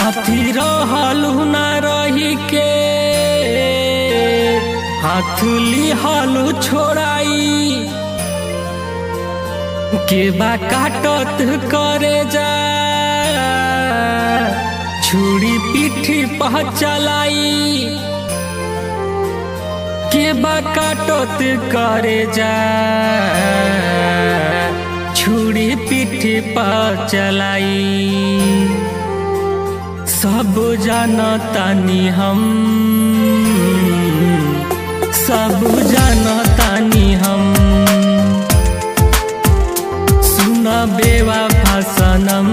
साथी रहलू ना रही के हाथ लिहलू छोड़ाई के बा काटत करे जा छुरी पीठी पह चलाई के बा काटत करे जा छुरी पीठी पर चलाई सब जानतानी हम सब जानतानी हम सुन बेवा भाषणम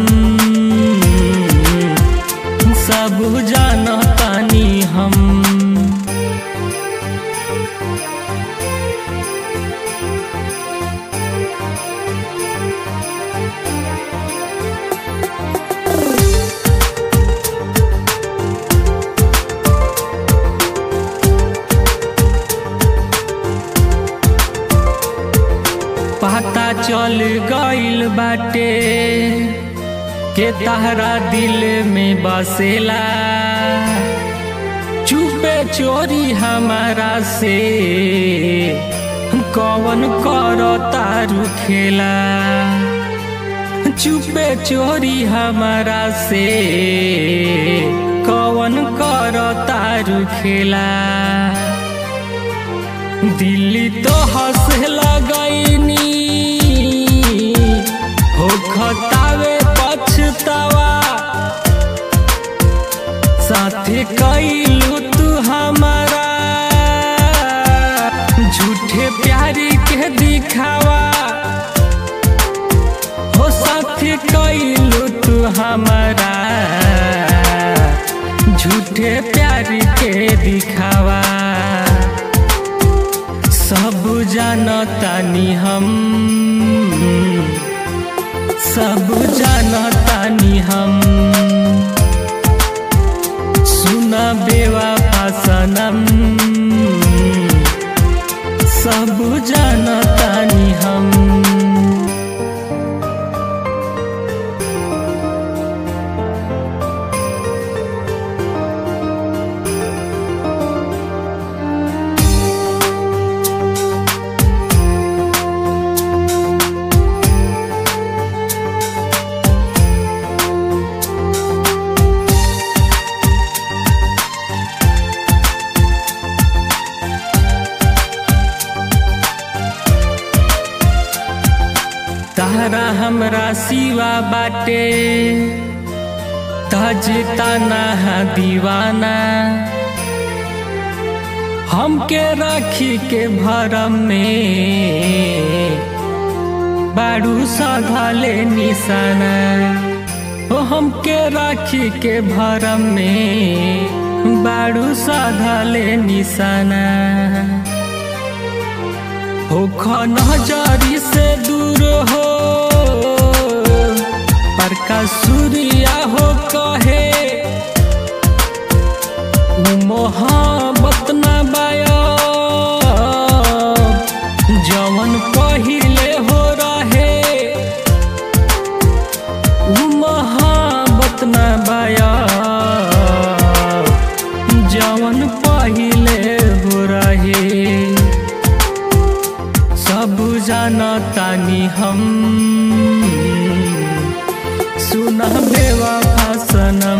सब जानतानी हम पता चल गइल बाटे के तहरा दिल में बसेला चुपे चोरी हमारा से कौन करो तारू खेला चुपे चोरी हमारा से कौन करो तारू खेला दिल्ली तो हंसे लगैनी हो खतावे पछतावा साथे कैलू तू हमारा झूठे प्यारी के दिखावा हो साथे कैलू तू हमारा झूठे प्यारी के दिखावा सब जानतानी हम सब जानतानी हम सुन बेवा भाषणम सब जानतानी हम तारा हमरा सिवा बाटे तजता ना दीवाना हमके राखी के भरम में बाड़ू सधले निशाना ओ हमके राखी के भरम में बाड़ू सधले निशाना हो नजरी से दूर हो पर का सूर्या हो कहे उ मोहब्बत न बाया जवन पहिले हो रहे उ मोहब्बत न बाया जवन पहिले हो रहे सब जानतानी हम सुन बेवा भाषणम